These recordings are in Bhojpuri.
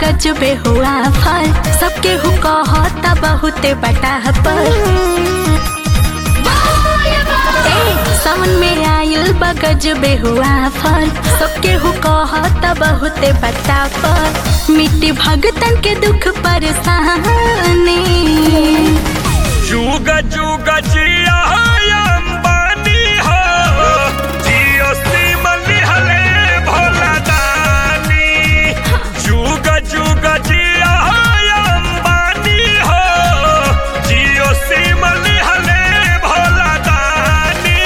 गजबे हुआ फल सबके हु कहता बहुते बटा पर ए, सावन में आयल बगज बेहुआ फल सबके हु कहता बहुते बता पर मिट्टी भगतन के दुख परेशानी जुग जुग जिया अंबानी हो जियो सिमल हले भोला दानी जुग जुग जिया अंबानी हो जियो सिमल हले भोला दानी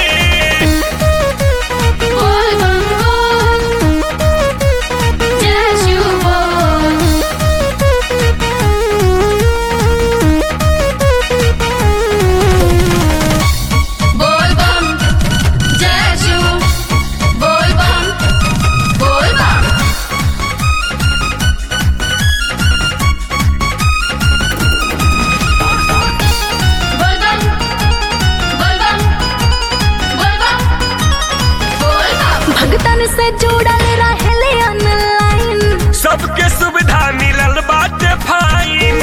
भगतन से जुड़ल रहले ऑनलाइन सबके सुविधा मिलल बाटे फाइन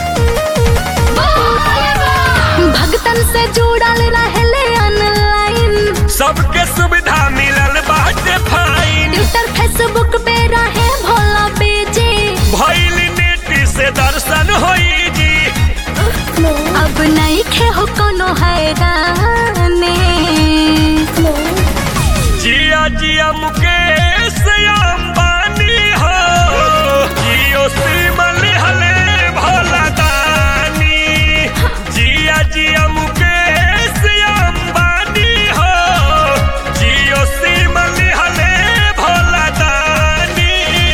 भगतन से जुड़ल रहले ऑनलाइन सबके सुविधा मिलल बाटे फाइन ट्विटर फेसबुक पे रहे भोला बेजे भइल नेट से दर्शन होई जी अब नहीं खे हो कोनो हैराने जिया जिया मुकेश अंबानी हो जियो सिमल हले भोला दानी जिया जिया मुकेश अंबानी हो जियो सिमल हले भोला दानी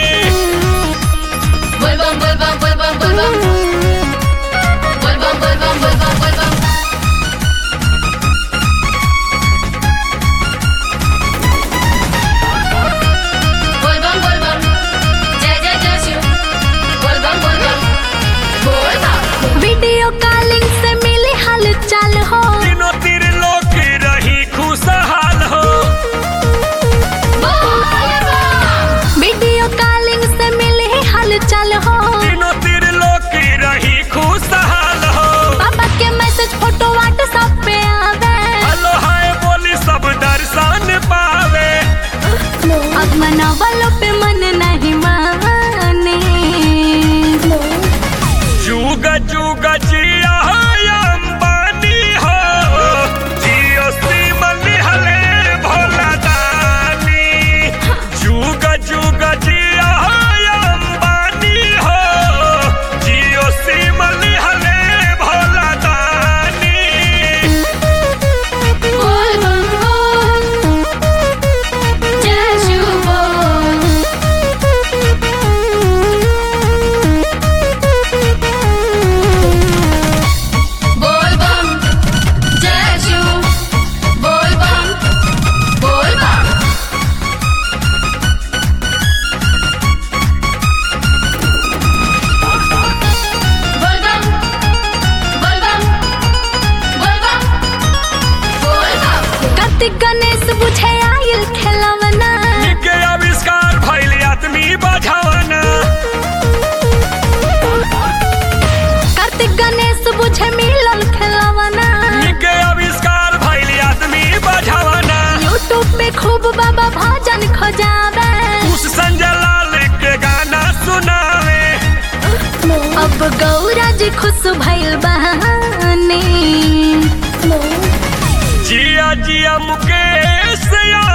वीडियो कॉलिंग से मिली हालचाल हो तीनों तीर लोग रही खुशहाल हो वीडियो कॉलिंग से मिली हालचाल हो तीनों तीर लोग रही खुशहाल हो पापा के मैसेज फोटो व्हाट्सएप पे आवे हेलो हाय बोली सब दर्शन पावे अब मनावलो पे मन नहीं माने जुग जुग जिया अंबानी हो जियो सिमल हले भोला दानी जुग जुग जिया अंबानी हो जियो सिमल हले भोला दानी कार्तिक गणेश बुझे आयल खेलवना के आविष्कार भइल आदमी बझावना कार्तिक गणेश बुझे मिलल खेलवना के आविष्कार भइल आदमी बझावना यूट्यूब पे खूब बाबा भजन खोजावे उस संजय लाल के गाना सुनावे अब गौरा जी खुश भइल बहाने जिया जिया मुकेश या